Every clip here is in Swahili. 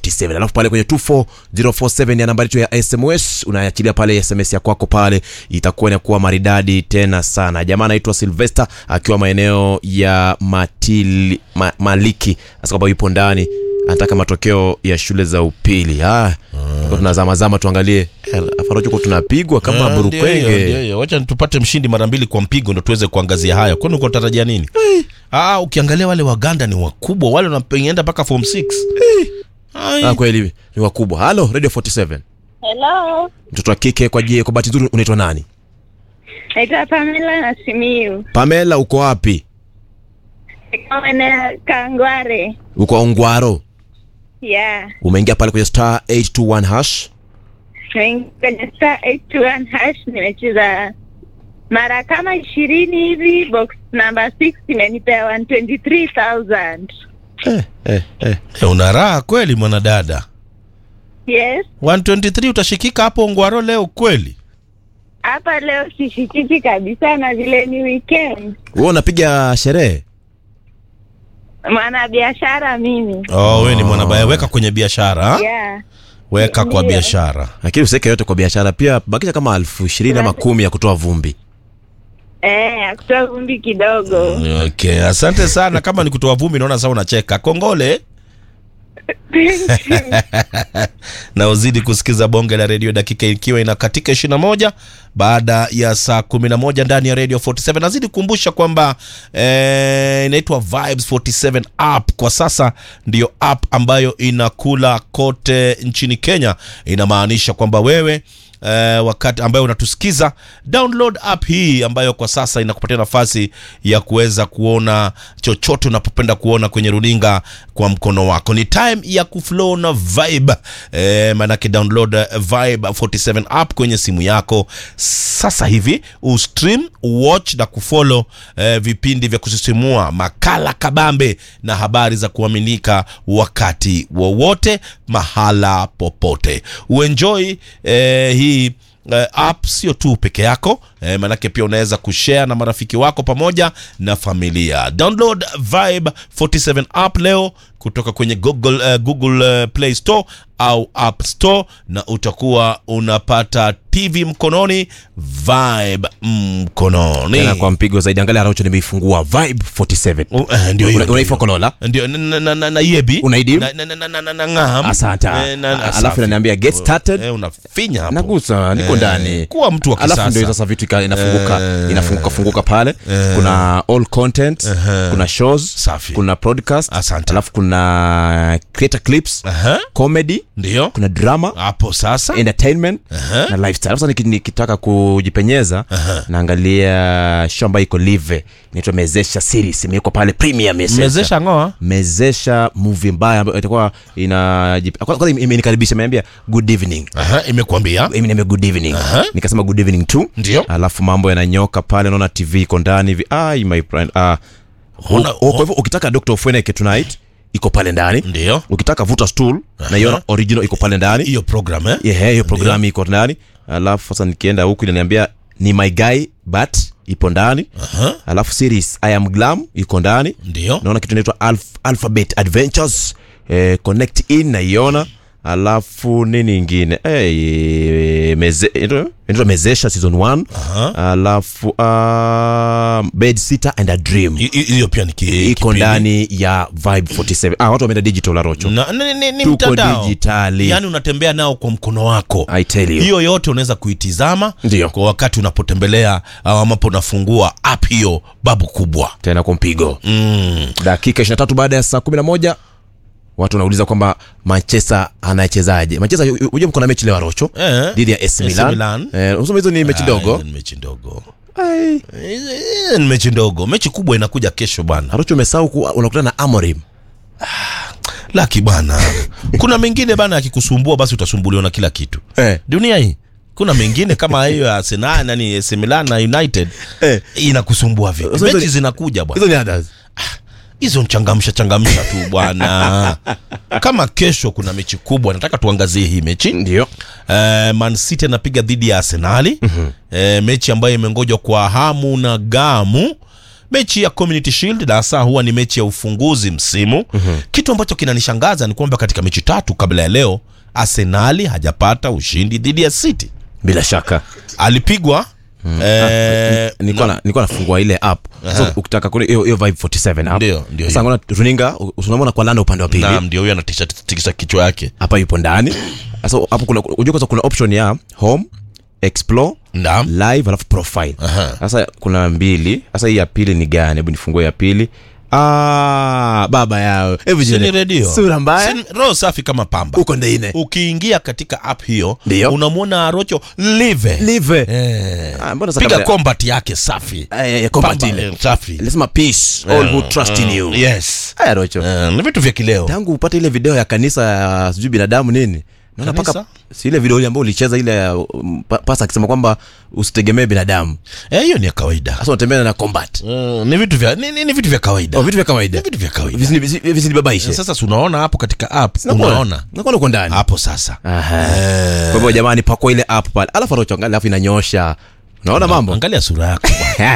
47 alafu pale kwenye 24047 ya nambari yetu ya sms unaachilia pale sms ya kwako pale itakuwa inakuwa maridadi tena sana jamaa anaitwa silvester akiwa maeneo ya matili ma, maliki hasa kwamba yupo ndani anataka matokeo ya shule za upili ah, mm. tunazamazama tuangalie Eh, afarochoko tunapigwa kama Eh, ndio hiyo, ndio burukwenge hiyo. wacha tupate mshindi mara mbili kwa mpigo ndo tuweze kuangazia haya kwani uko tarajia nini ah, ukiangalia wale waganda ni wakubwa wale wanaenda mpaka form 6 Ai. ah, kweli ni wakubwa halo radio 47 Hello, mtoto wa kike kwa jie kwa bahati nzuri unaitwa nani naitwa Pamela na Simiu. pamela uko wapi Kama Kangware. uko ongwaro Yeah. umeingia pale kwenye star 821 hash Naingia kwenye star 821 hash nimecheza mara kama ishirini hivi, box number 6 imenipea 123,000. eh, eh, eh. Eh, una raha kweli mwanadada Yes. 123 utashikika hapo ngwaro leo kweli Hapa leo sishikiki kabisa na vile ni weekend. wewe unapiga sherehe Mwana biashara mimi. oh, we ni mwanabaya weka kwenye biashara ha? Yeah. weka kwa Ndio. biashara lakini usiweke yote kwa biashara pia bakisha kama elfu ishirini ama kumi ya kutoa vumbi Eh, akutoa vumbi kidogo. okay asante sana kama ni kutoa vumbi naona saa unacheka kongole Thank you. na uzidi kusikiza bonge la redio dakika ikiwa inakatika 21 baada ya saa 11 ndani ya radio 47 nazidi kukumbusha kwamba eh, inaitwa vibes 47 app kwa sasa ndiyo app ambayo inakula kote nchini kenya inamaanisha kwamba wewe Uh, wakati ambayo unatusikiza download app hii ambayo kwa sasa inakupatia nafasi ya kuweza kuona chochote unapopenda kuona kwenye runinga kwa mkono wako ni time ya kuflow na vibe eh, maanake download eh, vibe 47 app kwenye simu yako sasa hivi ustream watch na kufollow eh, vipindi vya kusisimua makala kabambe na habari za kuaminika wakati wowote mahala popote uenjoy eh, hii Uh, app sio tu peke yako eh, manake pia unaweza kushare na marafiki wako pamoja na familia download vibe 47 app leo kutoka kwenye google, uh, google uh, play store au app store na utakuwa unapata tv mkononi vibe mkononi tena kwa mpigo zaidi angalia araucho nimeifungua vibe 47 Uh, eh, ndio hiyo, Una- ndio unaifa hiyo. kolola ndio na- na- na- na- na yebi Unaidim? na, na, na, na, na, na, ngam asante Eh, na- na- alafu safi. inaniambia get started eh, unafinya hapo nagusa niko Eh, ndani kuwa mtu wa alafu ndio kisasa sasa vitu ika- inafunguka Eh. inafunguka funguka pale Eh. kuna all content kuna shows Safi. kuna podcast Asante. alafu kuna creator clips Aha, comedy ndio kuna drama hapo sasa entertainment Aha. na lifestyle sasa niki- nikitaka kujipenyeza naangalia show ambayo iko live inaitwa mezesha series imewekwa pale premium mezesha mezesha ngoa mezesha movie mbaya ambayo itakuwa ina kwanza imenikaribisha imeambia good evening Aha, imekuambia Mimi niambia good evening Aha. nikasema good evening tu Ndio. alafu mambo yananyoka pale naona tv iko ndani hivi ai my friend ah Una- kwa hivyo ukitaka dr ofweneke tonight iko pale ndani ndio ukitaka vuta stool na hiyo original iko pale ndani hiyo program eh? yeah, hiyo programu iko ndani alafu sasa nikienda huku inaniambia ni my guy but ipo ndani Aha, alafu series i am glam iko ndani ndio naona kitu inaitwa Alph- alphabet adventures eh, connect in naiona alafu nini ingine hey, meze, inaitwa- inaitwa mezesha season 1 Aha. alafu uh, bed sitter and a dream Hi- hi- hiyo pia ni ki- iko kipindi. ndani ya vibe 47 ah, watu wameenda digital arocho Na- ni- ni- ni Tuko mtandao. dijitali. yaani unatembea nao kwa mkono wako i tell you hiyo yote unaweza kuitizama Ndio. kwa wakati unapotembelea au ambapo unafungua app hiyo babu kubwa tena kwa mpigo mm. dakika 23 baada ya saa 11 watu wanauliza kwamba manchester anachezaje manchester huja mko na mechi leo arocho eh. dhidi ya AC AC Milan. Milan. Eh, unasema hizo ni mechi Ah, ndogo hizo ni mechi ndogo Eh, eh, ni mechi ndogo mechi kubwa inakuja kesho bwana arocho umesahau ku- unakutana na amorim laki bana kuna mengine bana akikusumbua basi utasumbuliwa na kila kitu eh. dunia hii kuna mengine kama hiyo ya Arsenal nani AC Milan na United Eh. inakusumbua vipi Sasa hizo mechi ni- zinakuja bwana hizo ni others hizo nchangamsha changamsha tu bwana kama kesho kuna mechi kubwa nataka tuangazie hii mechi ndio Eh, Man City anapiga dhidi ya Arsenali mm-hmm. mechi ambayo imengojwa kwa hamu na gamu mechi ya community shield na hasa huwa ni mechi ya ufunguzi msimu mm-hmm. kitu ambacho kinanishangaza ni kwamba katika mechi tatu kabla ya leo arsenali hajapata ushindi dhidi ya city bila shaka alipigwa eh, nilikuwa na- nilikuwa nafungua ile app so ukitaka kule hiyo hiyo vibe 47 app Ndio, ndio sasa hiyo. ngona runinga tunamwona kwa landa upande wa pili naam ndio huyo anatikisa kichwa yake hapa yupo ndani sasa hapo kuna unajua kwanza kuna option ya home explore naam live alafu profile Aha. sasa kuna mbili sasa hii ya pili ni gani hebu nifungue ya pili ah baba yao hebu Si ni jione. redio sura mbaya Si- roho safi kama pamba uko ndeine ukiingia katika app hiyo Ndio. unamwona arocho live live eh. ah mbona sasa piga kabla- combat yake safi Eh, eh, combat Pamba, ile eh, safi lazima peace all who trust in you yes haya rocho Eh, ni vitu vya kileo tangu upate ile video ya kanisa ya sijui binadamu nini naona Kanisa? paka si ile video ile ambayo ulicheza ile ya, um, pa- pasa akisema kwamba usitegemee binadamu Eh, hiyo ni ya kawaida sasa unatembea na combat Eh, ni vitu vya ni, ni, ni vitu vya kawaida oh, vitu vya kawaida ni vitu vya kawaida Visini- visi- visinibabaishe sasa si unaona hapo katika app Nakuona- unaona nakuona uko ndani hapo sasa Aha. Eh, kwa hivyo jamani pakua ile app pale alafu anachoangalia alafu inanyosha unaona mambo angalia sura yako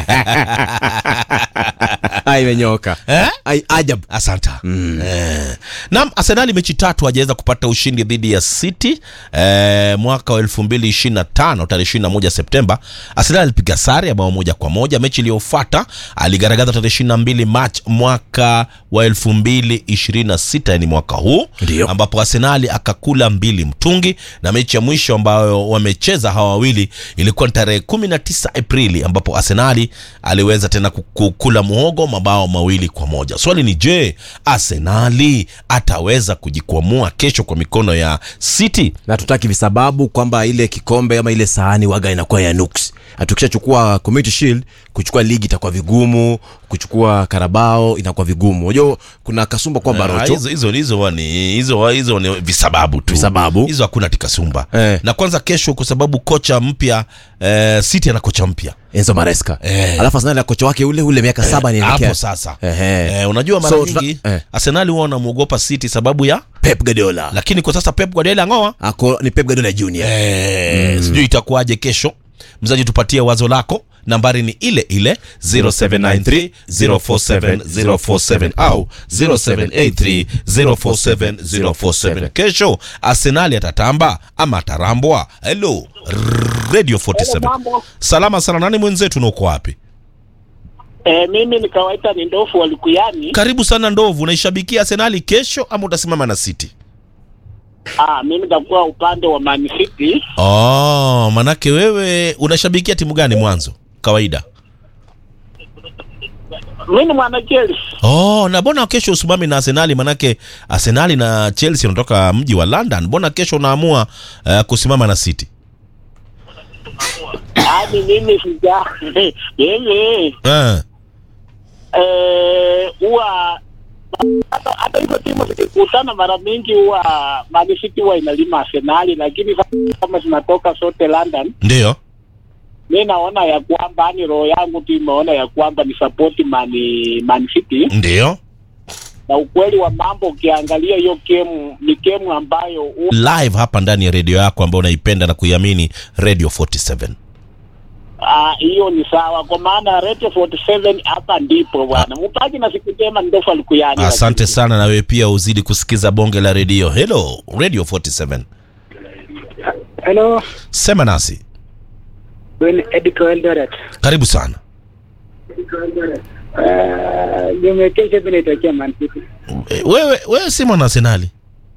ai imenyoka Eh? ai ajab asanta mm. eh. nam arsenali mechi tatu hajaweza kupata ushindi dhidi ya city eh, mwaka wa 225 tarehe 21 septemba arsenali alipiga sare ya bao moja kwa moja mechi iliyofuata aligaragaza tarehe 22 march mwaka wa 226 yani mwaka huu Ndio. ambapo arsenali akakula mbili mtungi na mechi ya mwisho ambayo wamecheza hawa wawili ilikuwa ni tarehe 19 aprili ambapo arsenali aliweza tena ku- kukula muhogo mabao mawili kwa moja swali ni je arsenali ataweza kujikwamua kesho kwa mikono ya city na tutaki visababu kwamba ile kikombe ama ile sahani waga inakuwa ya nuks tukishachukua community shield kuchukua ligi itakuwa vigumu kuchukua karabao inakuwa vigumu unajua kuna kasumba kwamba Ah, rocho hizo hizo hizo huwa ni hizo hizo ni visababu tu Visababu. hizo hakuna tikasumba Eh. na kwanza kesho kwa sababu kocha mpya eh, city ana kocha mpya enzo maresca Eh. alafu arsenal na kocha wake ule ule miaka saba anaelekea hapo sasa Ehe. eh, unajua mara So, nyingi tuta- eh. arsenali huwa wanamwogopa city sababu ya pep guardiola lakini kwa sasa pep guardiola ngoa ako ni pep guardiola junior eh, sijui itakuwaje kesho mzaji tupatie wazo lako nambari ni ile ile 0793 047 047 au 0783 047 047 kesho arsenali atatamba ama atarambwa helo radio 47 salama sana nani mwenzetu na uko wapi E, mimi nikawaita ni ndofu walikuyani. karibu sana ndovu unaishabikia arsenali kesho ama utasimama na city Ah, mimi nitakuwa upande wa Man City. oh, manake wewe unashabikia timu gani mwanzo kawaida Mimi ni mwana Chelsea. Oh, na mbona kesho usimami na Arsenali? Manake Arsenali na Chelsea wanatoka mji wa London. Mbona kesho unaamua uh, kusimama na City? Yaani mimi sija yeye Uh, eh huwa hata hata hizo timu zikikutana mara mingi huwa Man City huwa inalima Arsenali, lakini sasa kama zinatoka sote London, ndio. mi naona ya kwamba ni roho yangu tu imeona ya kwamba ni support Man, Man City Ndio. na ukweli wa mambo ukiangalia hiyo game ni game ambayo huwa Live hapa ndani ya redio yako ambayo unaipenda na kuiamini Radio 47. Ah, hiyo ni sawa kwa maana Radio 47 hapa ndipo bwana. Mpaji na siku njema ndofu alikuyani. Asante sana na wewe pia uzidi kusikiza bonge la redio. Hello, Radio 47. Hello, Sema nasi. Ben Edco Eldoret. Karibu sana. Uh, game ya kesho mimi naitakia Man City. Eh, Wewe wewe si mwana Arsenali?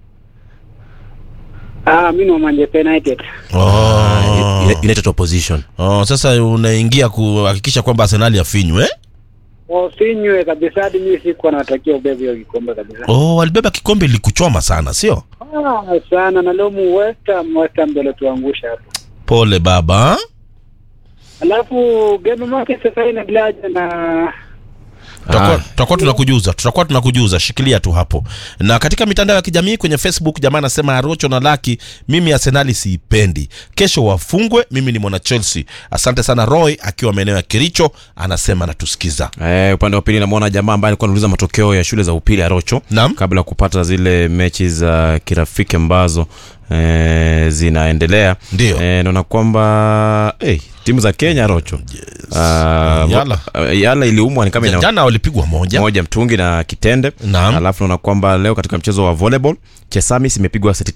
Ah, mimi ni wa Manchester United. Oh. Uni- United opposition Oh, sasa unaingia kuhakikisha kwamba Arsenali afinywe. eh? Wasinywe kabisa hadi mimi sikuwa natakia ubebe hiyo kikombe kabisa. Oh, walibeba kikombe likuchoma sana, sio? Ah, sana na leo mu West Ham West Ham ndio tuangusha hapo. Pole baba. Alafu game yake sasa inaendelea na tutakuwa Ah. tutakuwa tunakujuza tutakuwa tunakujuza shikilia tu hapo na katika mitandao ya kijamii kwenye facebook jamaa anasema arocho na laki mimi arsenali siipendi kesho wafungwe mimi ni mwana chelsea asante sana roy akiwa maeneo ya kiricho anasema natusikiza Eh, upande wa pili namwona jamaa ambaye alikuwa anauliza matokeo ya shule za upili ya rocho Naam. kabla ya kupata zile mechi za kirafiki ambazo eh, zinaendelea Ndio. eh, naona kwamba eh, timu za kenya rocho Ah, Yala. ah, yala iliumwa ni kama ina jana walipigwa moja moja mtungi na kitende Naam. alafu naona kwamba leo katika mchezo wa volleyball chesamis imepigwa seti